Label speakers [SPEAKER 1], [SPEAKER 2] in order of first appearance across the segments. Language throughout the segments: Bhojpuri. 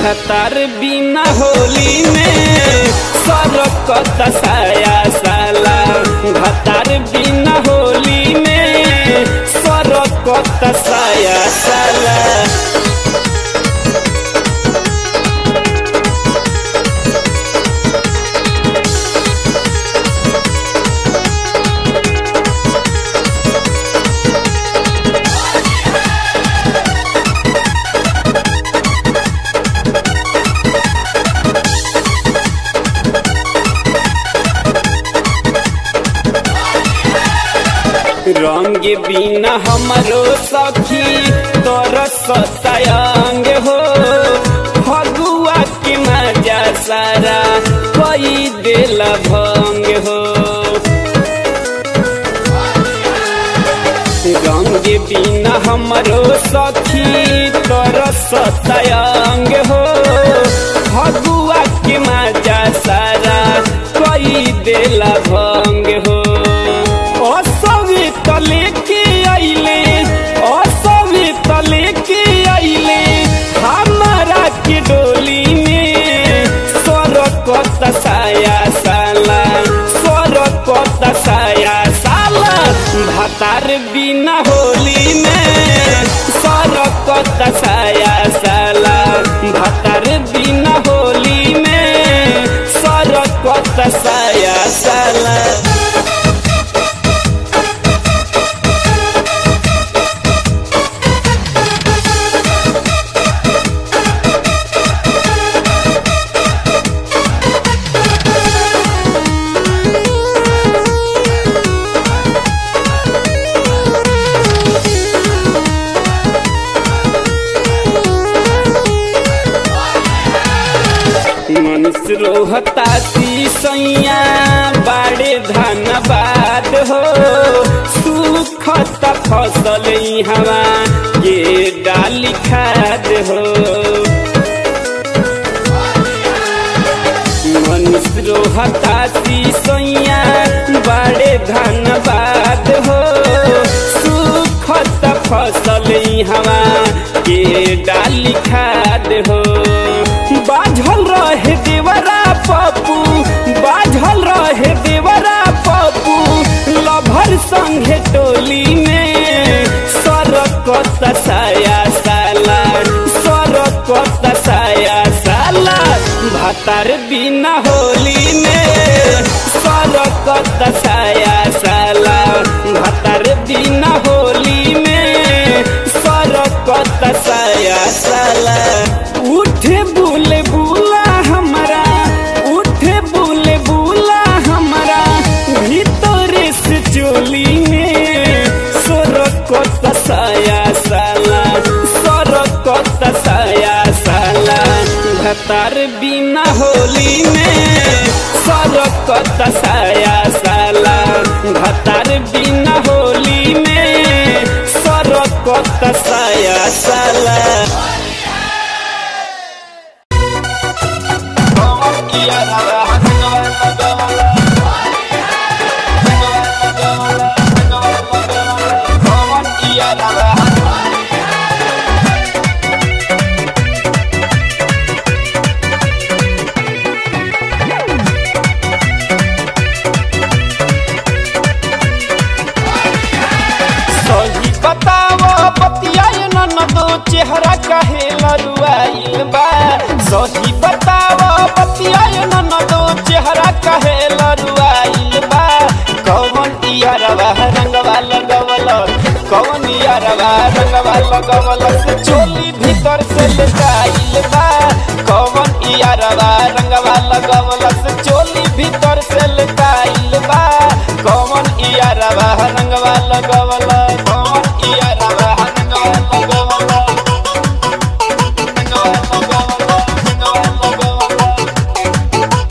[SPEAKER 1] भतार बिना होली में सरकत साया साला भतार बिना होली में सरकत साया साला रंग बिना हमरो सखी तोर सतायंग हो फगुआ के मजा सारा कई दिल भंग हो रंग बिना हमरो सखी तोर सतायंग हो फगुआ के मजा सारा कई दिल भंग हो असवी तले के आइले असवी तले के आइले हमारा के डोली में सरकत साया साला सरकत साया साला भातार बिना होली में सरकत साया साला भातार बिना होली में सरकत साया साला मनुष्य रोहता सैया बाड़े धनबाद हो सुखत फसल हवा के डाली खाद हो मनुष्य रोहता सैया बाड़े धनबाद हो सुखत फसल हवा के डाली खाद हो बाझल रहे देवरा पप्पू बाझल रहे देवरा पप्पू लभर संगे टोली में सरकत साया साला सरकत साया साला भातार बिना होली में सरकत साया साला भातार बिना होली में सरकत साया साला उठे बुले बुला हमारा उठे बुले बुला हमारा भीतरे से चोली में सरकत साया साला सरकत साया साला भतार बिना होली में सरकत साया साला भतार बिना होली में सरकत साया साला सही बताओ बतियाए न दो चेहरा काहे लरुआइल बा सही बताओ बतियाए न दो चेहरा काहे लरुआइल बा कौन इयारवा रंगवा लगवल कौन इयारवा रंगवा लगवल से चोली भीतर से लटाइल बा कौन इयारवा रंगवा लगवल से चोली भीतर से लटाइल बा कौन इयारवा रंगवा लगवल कौन इयारवा रंगवा लगवल रंगवा लगवल रंगवा लगवल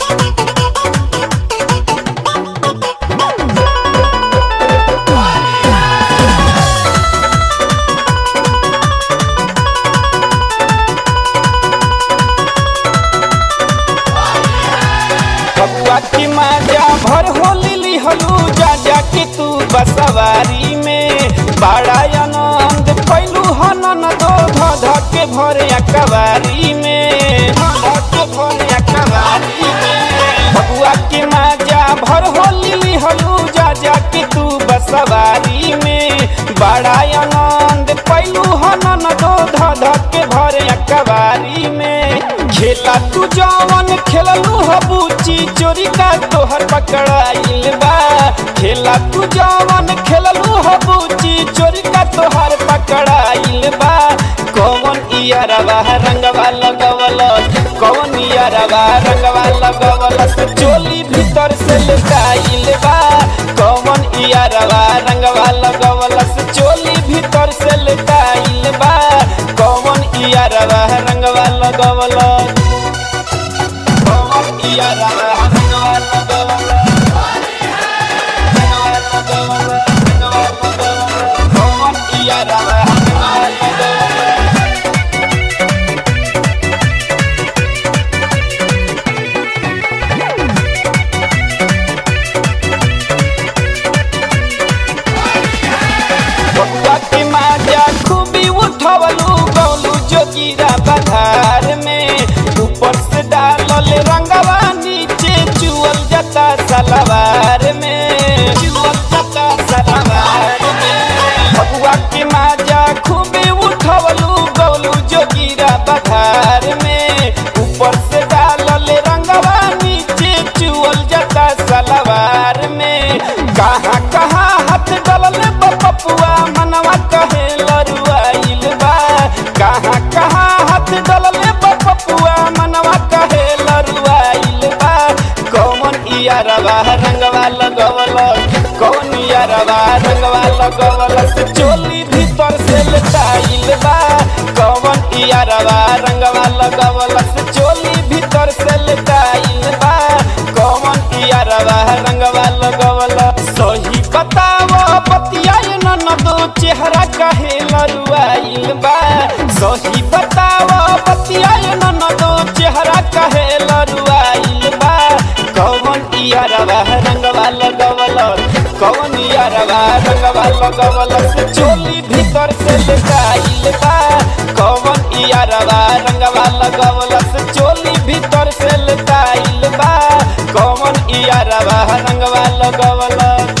[SPEAKER 1] बबुआ की माजा भर होली लिहलू जा जा के तू बसवारी में बड़ा आनंद कैलू हनन दो ध ध के भर कवारी में सवारी में बड़ा आनंद पैलू हनन दो धध के भरे कवारी में खेला तू जवन खेललू हबूची चोरी का तोहर पकड़ाइल बा खेला तू जवन खेललू हबूची चोरी का तोहर पकड़ाइल बा कौन इयरवा रंगवा लगवल कौन इयरवा रंगवा लगवल से चोली भीतर से लुकाइल बा कौन इयरवा रंगवा लगवल से चोली भीतर से लुकाइल बा कौन इयरवा रंगवा लगवल कौन इयरवा रंगवा लगवल रंगवा लगवल रंगवा लगवल कौन इयरवा रंगवा लगवल बबुआ के माजा खूबी उठवलू गौलू जोगिरा बधार में ऊपर से डालल रंगवा नीचे चुअल जाता सलवार में चुअल जाता सलवार में बबुआ के माजा खूबी उठवलू गौलू जोगिरा बधार में ऊपर से डालल रंगवा नीचे चुअल जाता सलवार में कहाँ कहाँ हाथ डलल बपपुआ मनवा कहे लरुआइल बा कहाँ कहाँ हाथ डलल बपपुआ मनवा कहे लरुआइल बा कौन इयरवा रंगवा लगवल कौन इयरवा रंगवा लगवल से चोली भीतर से लटाइल बा कौन इयरवा रंगवा लगवल से चोली भीतर से लटाइल बा कौन इयरवा रंगवा लगवल सही बताव बतिया न दो चेहरा कहे लरुआइल बा सही बताव बतिया न दो चेहरा कहे लरुआइल बा कौन इयरवा रंगवा लगवल कौन इयरवा रंगवा लगवल से चोली भीतर से लटाइल बा कौन इयरवा रंगवा लगवल से चोली भीतर से लटाइल बा कौन इयरवा रंगवा लगवल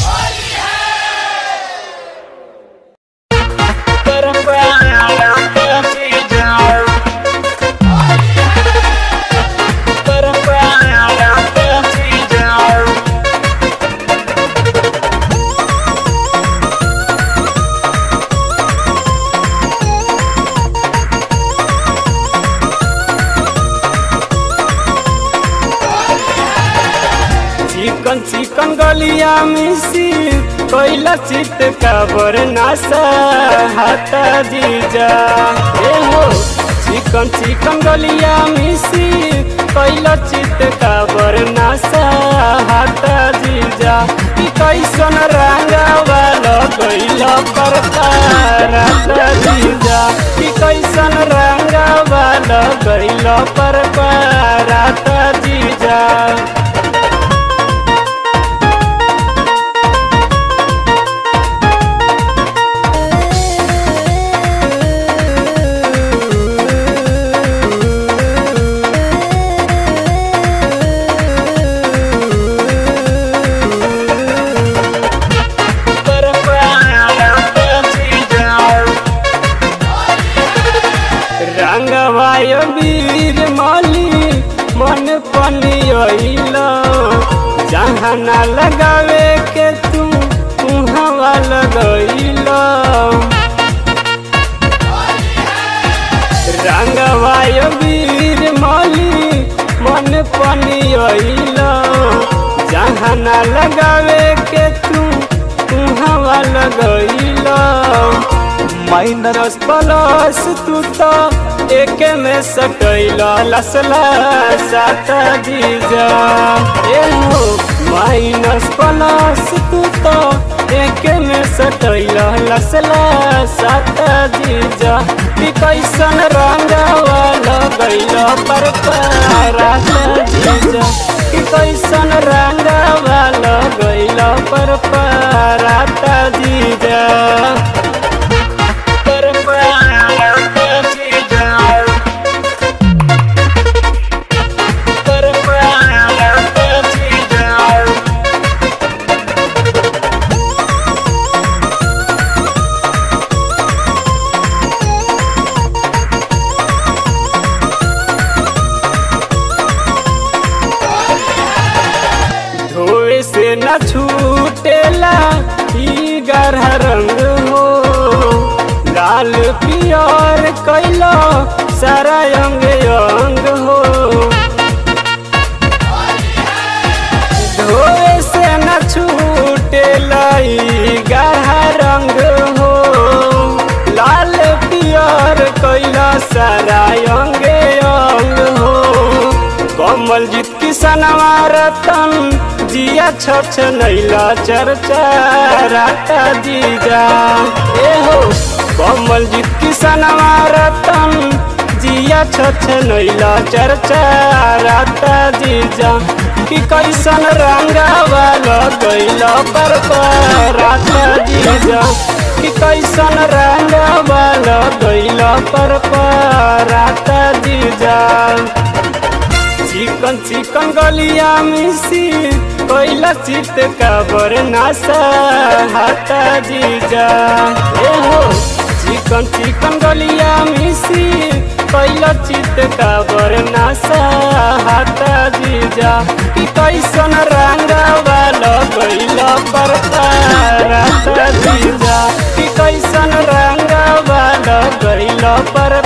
[SPEAKER 2] चिकन चिकन गलिया मिसी कोइला चित काबर नासा हाथा जीजा ए हो चिकन चिकन गलिया मिसी कोइला चित काबर नासा हाथा जीजा ई कैसन रंगावा लगैला परता राता जीजा ई कैसन रंगावा लगैला परता राता जीजा रंगवाय वीर माली मन पनियल जहाँ न लगावे के तू उहवा लगैल रंगवाय वीर माली मन पनियल जहाँ न लगावे के तू उहवा लगैल माइनस प्लस तू तो एक में सकैल लसला सात जीजा ए हो माइनस प्लस तू तो एक में सकैल लसला सात जीजा कि कैसन रंगवा लगैल पर पारात जीजा कि कैसन रंगवा लगैल पर पारात जीजा
[SPEAKER 3] Thank
[SPEAKER 2] न छूटेला ई गरह रंग हो लाल पियर कैलो सारा अंग अंग हो धोए से न छूटेला ई गरह रंग हो लाल पियर कैला सारा अंग अंग हो कमल जीत किसनवा रतन जिया छछ नैला चर्चा राता दीजा ए हो कमल जीत किसनवा रतन जिया छछ नैला चर्चा राता दीजा कि कैसन रंगावा लगैला पर राता दीजा कि कैसन रंगावा लगैला पर राता दीजा चिकन चिकन गलिया मिसी कोइला चित का बरनासा हाथा जीजा ए हो चिकन चिकन गलिया मिसी कोइला चित का बरनासा हाथा जीजा कि कैसन रंगा वाला गइला पर राता जीजा कि कैसन रंगा वाला गइला पर